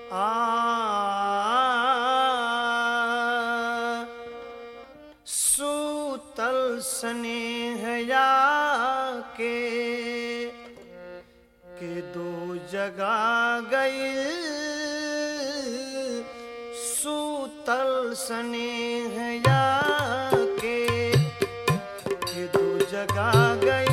आ सूतल स्नेहया के के दो जगा गई सूतल स्नेहया के के दो जगा गई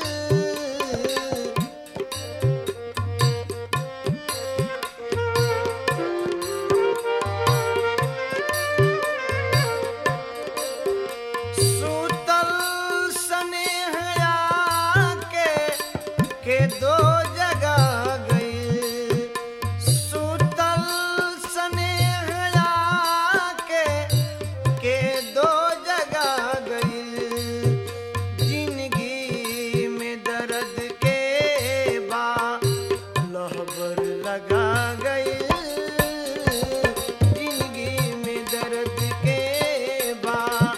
सूतल स्नेहया के के दो जगा गई सूतल स्नेहया के के दो जगा गई जिंदगी में दर्द के बा लहबर लगा गई जिंदगी में दर्द के बा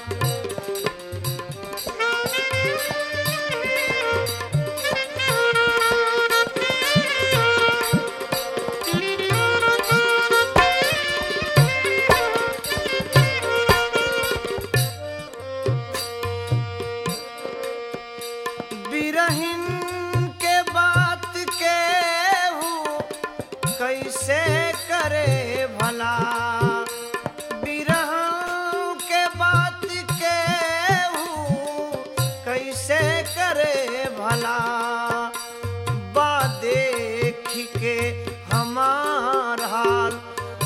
बिरहिन के बात के हूँ कैसे करे भला बिरहन के बात के हूँ कैसे करे भला बा देख के हमार हाल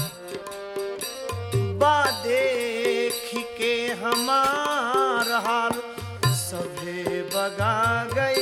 बा देख के हमार हाल सभे बगा गई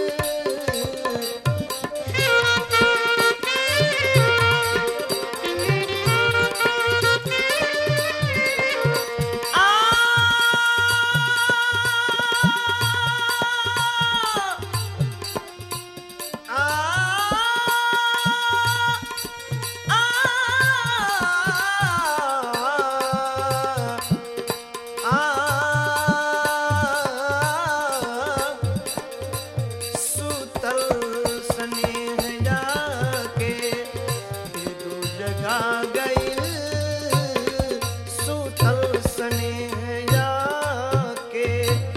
सुतल स्नेह जाके ये दो जगा गई सुतल स्नेह जाके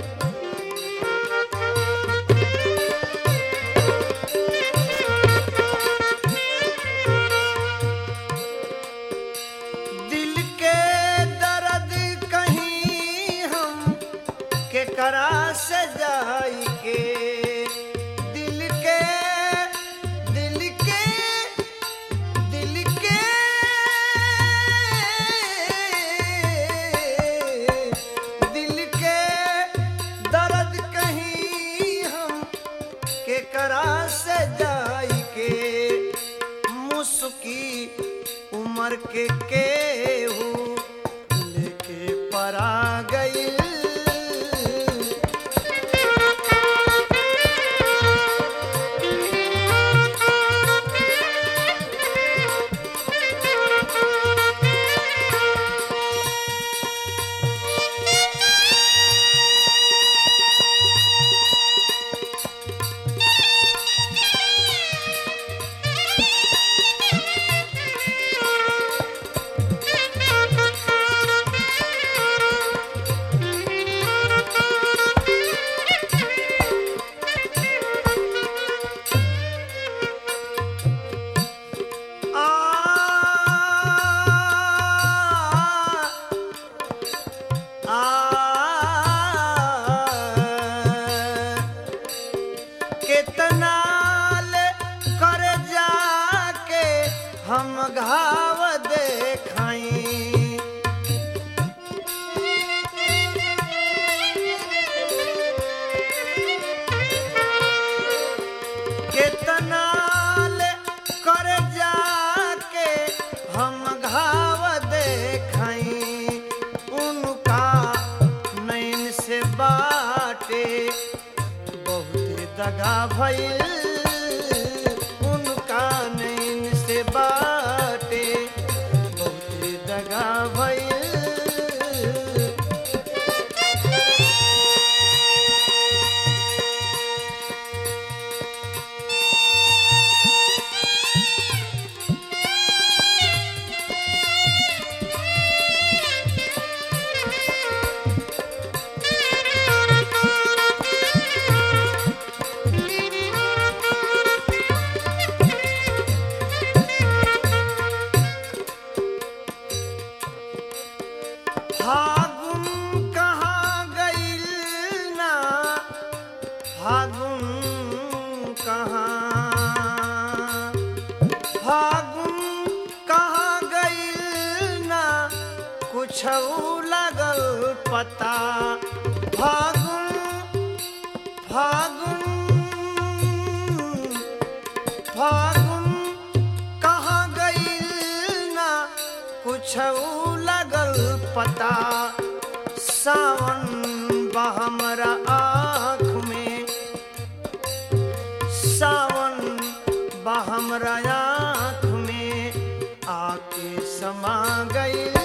दिल के दर्द कहीं हम के करा से जाई के दिल के दिल के दिल के दिल के दर्द कहीं हम के करा से जाई के मुस्की उमर के केहू लेके परा गई कितना ले कर जाके हम घाव देखाई कितना ले कर जाके हम घाव देखाई उनका नैन से बाटे बहुत दगा भइल उनका नैन से बाटे बहुत दगा भइल कुछ लगल पता फागुन फागुन फागुन कहाँ गईल ना कुछ लगल पता सावन बहमरा आँख में सावन बहमरा आँख में आके समा गईल